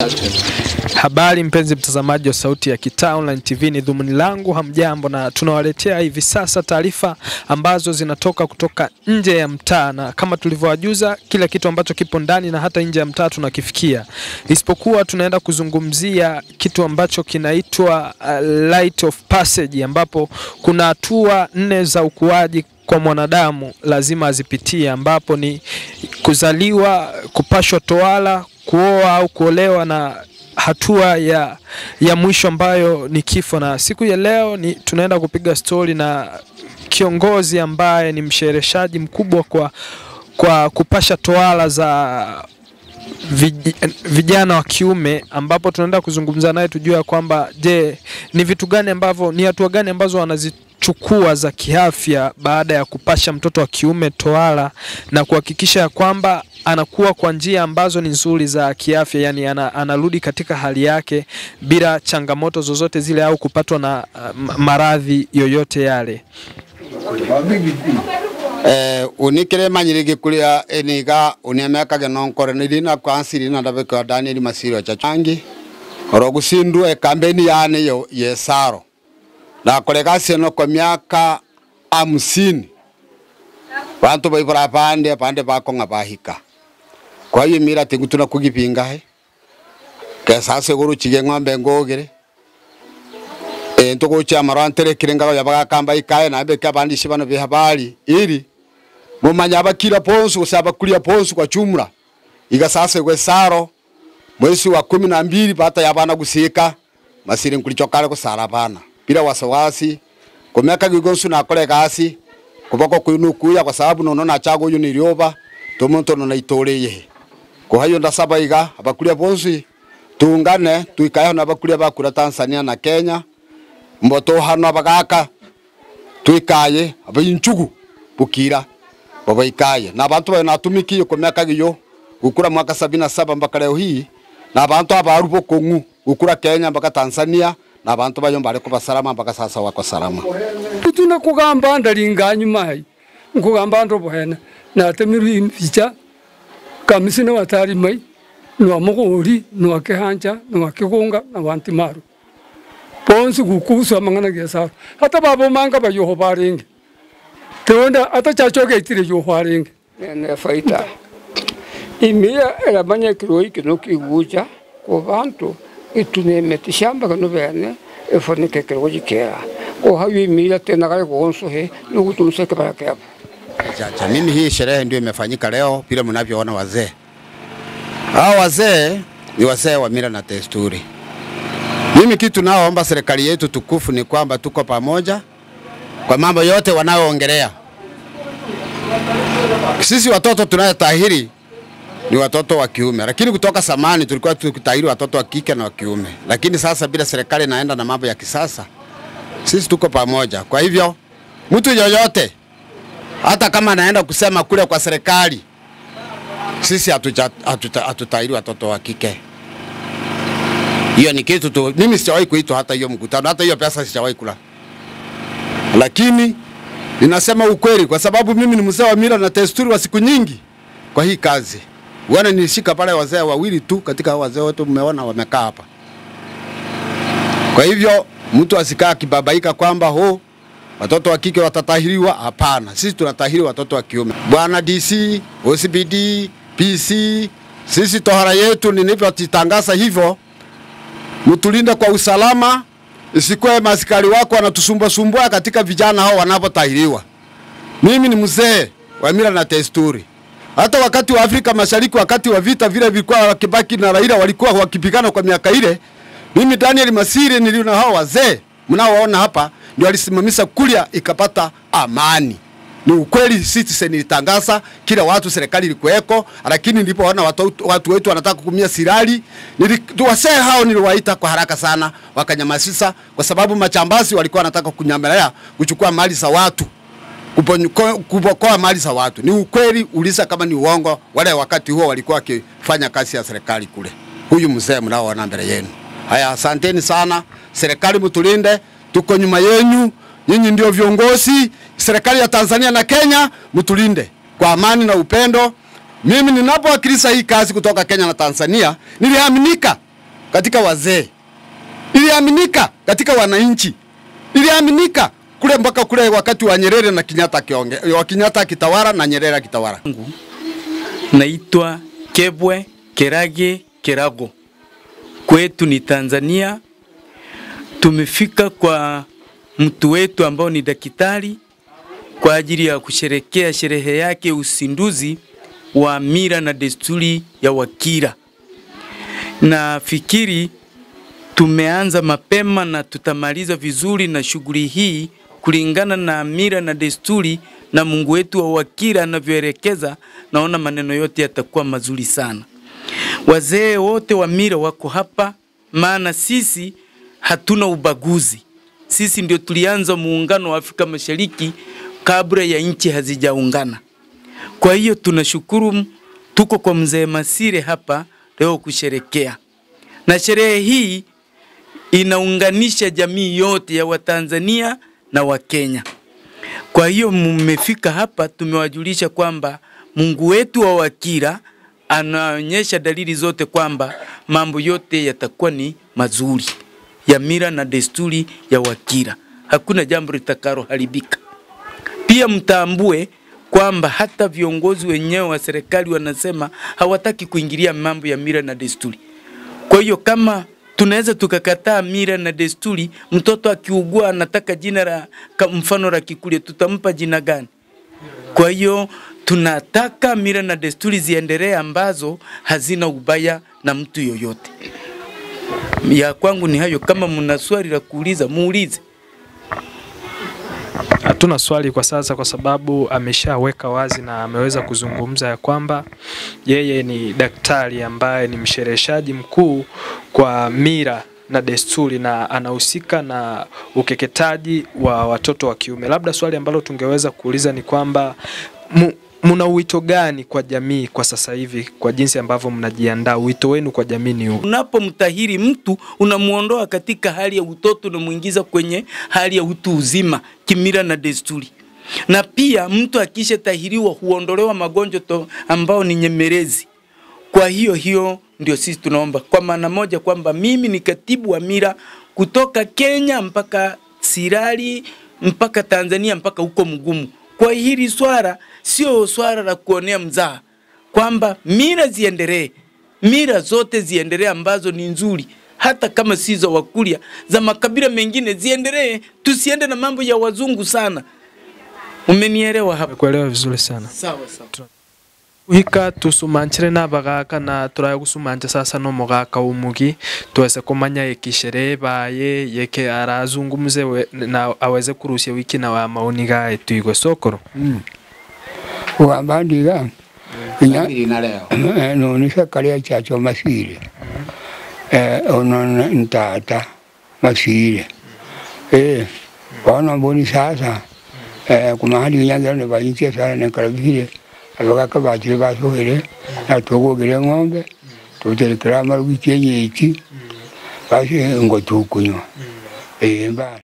Habari mpenzi mtazamaji wa Sauti ya Kitaa Online TV, ni dhumuni langu, hamjambo, na tunawaletea hivi sasa taarifa ambazo zinatoka kutoka nje ya mtaa, na kama tulivyowajuza, kila kitu ambacho kipo ndani na hata nje ya mtaa tunakifikia, isipokuwa tunaenda kuzungumzia kitu ambacho kinaitwa uh, Light of Passage, ambapo kuna hatua nne za ukuaji kwa mwanadamu lazima azipitie, ambapo ni kuzaliwa, kupashwa tohara, kuoa au kuolewa na hatua ya, ya mwisho ambayo ni kifo. Na siku ya leo ni tunaenda kupiga stori na kiongozi ambaye ni mshereheshaji mkubwa kwa, kwa kupasha tohara za vij- vijana wa kiume ambapo tunaenda kuzungumza naye tujue ya kwamba je, ni vitu gani ambavyo ni hatua gani ambazo wanazichukua za kiafya baada ya kupasha mtoto wa kiume tohara na kuhakikisha ya kwamba anakuwa kwa njia ambazo ni nzuri za kiafya, yani ana, anarudi katika hali yake bila changamoto zozote zile au kupatwa na uh, maradhi yoyote yale. eh unikire manyire gikuria eniga uniamekage nonkore nirina kwansiri na ndabeka Daniel Masiro cha changi orogusindu e kampeni yane yo yesaro na kolega seno kwa miaka hamsini bantu baibura pande pande bakonga bahika kwa hiyo mira tingutuna kugipinga he kesase guru chige ng'ombe ngogere e ntugucha marantere kirenga yabaga kamba ikae na beka bandi shibano bihabari ili mumanya abakira ponsu kusaba kulia ponsu kwa chumra igasase gwe saro mwezi wa kumi na mbili bata yabana gusika masiri nkulichokale kusara bana bila wasawasi kumeka gigonsu na kole gasi kubako kuinukuya kwa sababu nono na chago yu nirioba tumuntu no naitoreye kwa hiyo ndasaba iga abakulia ponsu tungane tuikaye na abakulia bakura Tanzania na Kenya mboto hano abagaka twikaye abayinchugu bukira babaikaye na abantu bayo natumikiye ku myaka giyo gukura mwaka sabini na saba mpaka leo hii na abantu abaru bokongu gukura Kenya mpaka Tanzania na abantu bayo mbale kuba salama mpaka sasa wako salama tuna kugamba ndalinga nyuma hai nkugamba ndo bwena na temiru impicha kamisine watari mai nwa muguri nwa kihanja nwa kigunga na wanti maru bonsi gukusa mangana gesa hata babo manga ba yoho baringe tonda ata chacho ge tire yoho baringe nene faita imia eramanya kiroi kino kiguja ku bantu itunemete shamba kano bene efonike kiroi gikera ko hayo imia tena gari gonso he nugutumse kibaya kyabo Chacha, mimi hii sherehe ndio imefanyika leo vile mnavyoona wazee. Hao wazee ni wazee wa mila na desturi. Mimi kitu naoomba serikali yetu tukufu ni kwamba tuko pamoja kwa mambo yote wanayoongelea. Sisi watoto tunayotahiri ni watoto wa kiume, lakini kutoka zamani tulikuwa tukitahiri watoto wa kike na wa kiume, lakini sasa bila serikali inaenda na mambo ya kisasa, sisi tuko pamoja. Kwa hivyo mtu yoyote hata kama anaenda kusema kule kwa serikali, sisi hatuja- hatuta- hatutahiri watoto wa kike. Hiyo ni kitu tu, mimi sijawahi kuitwa hata hiyo mkutano, hata hiyo pesa sijawahi kula, lakini ninasema ukweli kwa sababu mimi ni mzee wa mila na desturi wa siku nyingi kwa hii kazi. Wana nilishika pale wazee wawili tu katika hao wazee wote mmeona wamekaa hapa. Kwa hivyo mtu asikaa akibabaika kwamba ho watoto wa kike watatahiriwa. Hapana, sisi tunatahiri watoto wa kiume. Bwana DC, OCBD, PC, sisi tohara yetu nilivyotitangaza hivyo, mtulinde kwa usalama, isikuwe maskari wako wanatusumbua sumbua katika vijana hao wanapotahiriwa. Mimi ni mzee wa mila na desturi. Hata wakati wa Afrika Mashariki, wakati wa vita vile vilikuwa Kibaki na Raila walikuwa wakipigana kwa miaka ile, mimi Daniel Masire nilio na hao wazee mnaowaona hapa ndio alisimamisha kulia ikapata amani. Ni ukweli, Citizen ilitangaza kila watu, serikali ilikuweko, lakini nilipoona watu, watu wetu wanataka kukumia sirali, wasee hao niliwaita kwa haraka sana, wakanyamazisha kwa sababu machambazi walikuwa wanataka kunyamelea kuchukua mali za watu kuponyo- kupokoa mali za watu. Ni ukweli, uliza kama ni uongo. Wale wakati huo walikuwa wakifanya kazi ya serikali kule. Huyu mzee mnaoona mbele yenu. Haya, asanteni sana. Serikali mtulinde, tuko nyuma yenu. Nyinyi ndio viongozi. Serikali ya Tanzania na Kenya mtulinde kwa amani na upendo. Mimi ninapowakilisha hii kazi kutoka Kenya na Tanzania, niliaminika katika wazee, iliaminika katika wananchi, iliaminika kule mpaka kule wakati wa Nyerere na Kenyatta akionge, wa Kenyatta akitawala na Nyerere akitawala. Naitwa Kebwe Kerage Kerago. Kwetu ni Tanzania. Tumefika kwa mtu wetu ambao ni daktari kwa ajili ya kusherekea sherehe yake usinduzi wa mila na desturi ya Wakira. Nafikiri tumeanza mapema na tutamaliza vizuri na shughuli hii kulingana na mila na desturi na Mungu wetu wa Wakira anavyoelekeza. Naona maneno yote yatakuwa mazuri sana. Wazee wote wa mila wako hapa, maana sisi hatuna ubaguzi. Sisi ndio tulianza muungano wa Afrika Mashariki kabla ya nchi hazijaungana. Kwa hiyo tunashukuru, tuko kwa mzee Masire hapa leo kusherekea, na sherehe hii inaunganisha jamii yote ya Watanzania na Wakenya. Kwa hiyo mmefika hapa, tumewajulisha kwamba Mungu wetu wa Wakira anaonyesha dalili zote kwamba mambo yote yatakuwa ni mazuri ya mila na desturi ya Wakira, hakuna jambo litakaloharibika. Pia mtambue kwamba hata viongozi wenyewe wa serikali wanasema hawataki kuingilia mambo ya mila na desturi. Kwa hiyo kama tunaweza tukakataa mila na desturi, mtoto akiugua anataka jina la ka- mfano la Kikuria, tutampa jina gani? Kwa hiyo tunataka mila na desturi ziendelee ambazo hazina ubaya na mtu yoyote. Ya kwangu ni hayo. Kama mna swali la kuuliza, muulize. Hatuna swali kwa sasa kwa sababu ameshaweka wazi na ameweza kuzungumza ya kwamba yeye ni daktari ambaye ni mshereheshaji mkuu kwa mila na desturi na anahusika na ukeketaji wa watoto wa kiume. Labda swali ambalo tungeweza kuuliza ni kwamba mu, muna wito gani kwa jamii kwa sasa hivi kwa jinsi ambavyo mnajiandaa? Wito wenu kwa jamii ni upi? Unapomtahiri mtu unamuondoa katika hali ya utoto, unamuingiza kwenye hali ya utu uzima kimila na desturi. Na pia mtu akisha tahiriwa huondolewa magonjwa to ambao ni nyemelezi. Kwa hiyo hiyo ndio sisi tunaomba kwa maana moja kwamba mimi ni katibu wa mila kutoka Kenya mpaka Sirari mpaka Tanzania mpaka huko Mgumu. Kwa hili swala sio swala la kuonea mzaha, kwamba mila ziendelee, mila zote ziendelee ambazo ni nzuri, hata kama si za Wakuria, za makabila mengine ziendelee, tusiende na mambo ya wazungu sana. Umenielewa hapo? Nimekuelewa vizuri sana. Sawa sawa. uhika tusumanchire n'abagaka na turaya gusumanja sasa n'umugaka w'umugi tuweze kumanya ekishere baye yeke arazungumze we- na aweze kurusia wiki na wa maoni gae tuigwe sokoro kugamba ndiga inya Lakini na leo eh, nonisha kalia chacho masire eh, ono n- ntata masire eh, wana mboni sasa eh, kumahali inyangira ne bayintia sana ne karabire abagaka bakire basohere na togogere ng'ombe tuterekera amarugi kyenyeiki basi ngo tukunywa eh, mbana